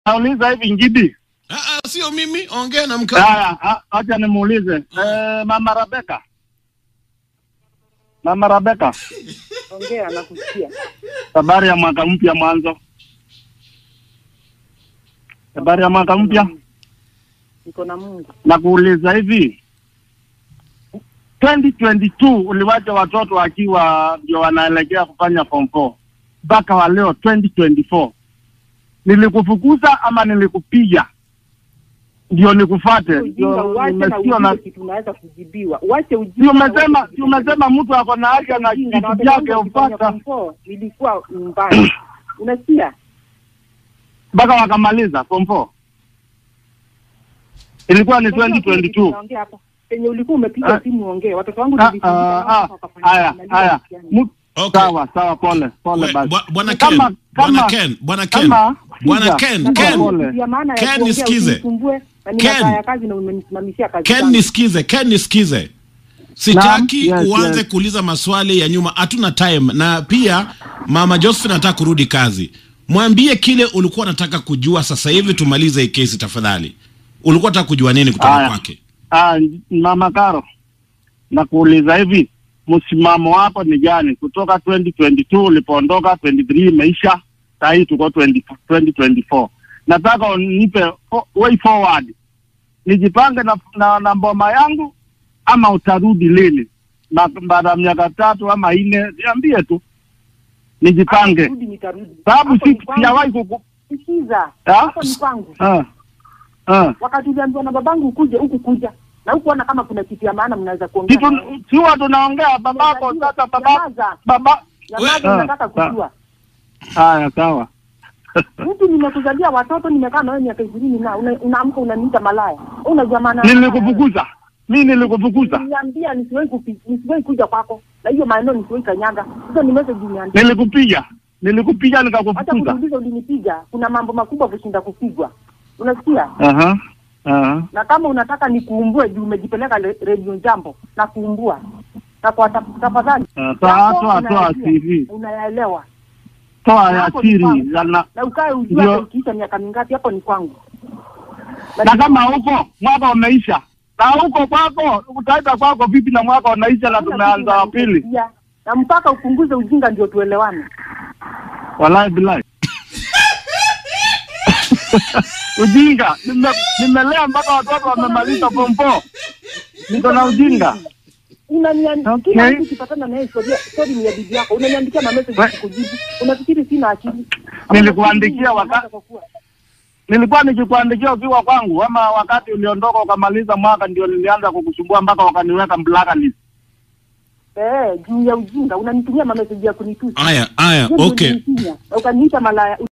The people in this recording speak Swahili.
nauliza hivi Ngidi. Ah, ah, sio mimi, ongea na mkao. Haya, a- acha nimuulize eh, mama Rebeka, mama Rebeka, Ongea, nakusikia. habari ya mwaka mpya mwanzo, habari ya mwaka mpya. Niko na Mungu. Nakuuliza hivi 2022 uliwacha watoto wakiwa ndio wanaelekea kufanya form 4 mpaka wa leo 2024 nilikufukuza ama nilikupiga ndio nikufate? Ujinga Ndio uache na nimesikia na ujinga kitu unaweza kujibiwa. Uache ujinga. si umesema si umesema mtu ako na haki na Ujinga, na kitu watoto chake wangu wakifanya upata form four, Nilikuwa nyumbani. Unasikia? mpaka wakamaliza form 4 ilikuwa ni 2022 Unaongea hapa. Penye ulikuwa umepiga Ah. simu ongea. Watoto wangu Ah, nilifundisha ah, mpaka ah, wakafanya haya kumaliza haya mtihani. Mu- Okay. sawa sawa pole pole We- basi bwa- Bwana Ken, Kama- Bwana kama- Ken, Bwana Ken, kama- Bwana sikiza, Ken, sikiza Ken, pole. Ya maana ya Ken, kuongea nisikize. usinisumbue, na Ken. ninakaa ya kazi na umenisimamishia kazi Ken zangu. nisikize, Ken nisikize. Sitaki Naam, yes, uanze yes. kuuliza maswali ya nyuma, hatuna time. Na pia Mama Josephine anataka kurudi kazi. Mwambie kile ulikuwa unataka kujua sasa hivi, tumalize hii kesi tafadhali. Ulikuwa unataka kujua nini kutoka Haya. kwake? Ah, mama Karo, nakuuliza hivi, msimamo wako ni gani kutoka 2022 ulipoondoka, 23 imeisha, saa hii tuko 20 2024. Nataka unipe fo- way forward, nijipange na, na, na mboma yangu ama utarudi lini? Na baada ya miaka tatu ama nne, niambie tu nijipange, Nitarudi, nitarudi. sababu Hapo si ni kwangu. sijawahi kuku Sikiza. Ah? Hapo ni kwangu. ah, ah. Wakati uliambiwa na babangu ukuje huku kuja. Na hukuona kama kuna kitu ya maana mnaweza kuongea. kitu siwa tunaongea babako sasa, baba Nyamaza. baba Nyamaza, Ah, nataka ah. kujua. Haya, sawa. Mtu nimekuzalia watoto nimekaa na wewe miaka ishirini na una- unaamka unaniita malaya. Unajua maana ya malaya? Nilikufukuza mi, nilikufukuza, Niambia nisiwahi kupi- nisiwahi kuja kwako. Na hiyo maeneo nisiwahi kanyaga. Hizo ni message niambia. nilikupiga, nilikupiga Hata nikakufukuza. kuuliza ulinipiga. Kuna mambo makubwa kushinda kupigwa. Unasikia? Aha, aha. na kama unataka nikuumbue juu umejipeleka le- redio jambo na kuumbua na kwa taf- tafadhali Ah, toa- yako toa- toa unayajua, CV. unayaelewa Toa Na ya hapo ni siri kwangu. ya na, na ukae ujue Ndio. hata ikiisha miaka mingapi hapo ni kwangu na kama huko mwaka umeisha na huko kwako utaita kwako vipi na mwaka unaisha na Hakuna tumeanza kitu wa pili? inanisaidia. na mpaka upunguze ujinga ndio tuelewane Wallahi billahi ujinga nime, nimelea mpaka watoto wamemaliza form 4 niko na ujinga. unaniandikia Okay. kila mtu ukipatana na yeye story story ni ya bibi yako unaniandikia na message We- kukujibu unafikiri sina akili Nilikuandikia waka- Unataka kuwa- Nilikuwa nikikuandikia ukiwa kwangu, ama wakati uliondoka ukamaliza mwaka ndio nilianza kukusumbua mpaka wakaniweka blacklist. eh juu ya ujinga unanitumia ma message ya kunitusi Aya, aya, Hiyo ndio okay. ulinitumia. na ukaniita malaya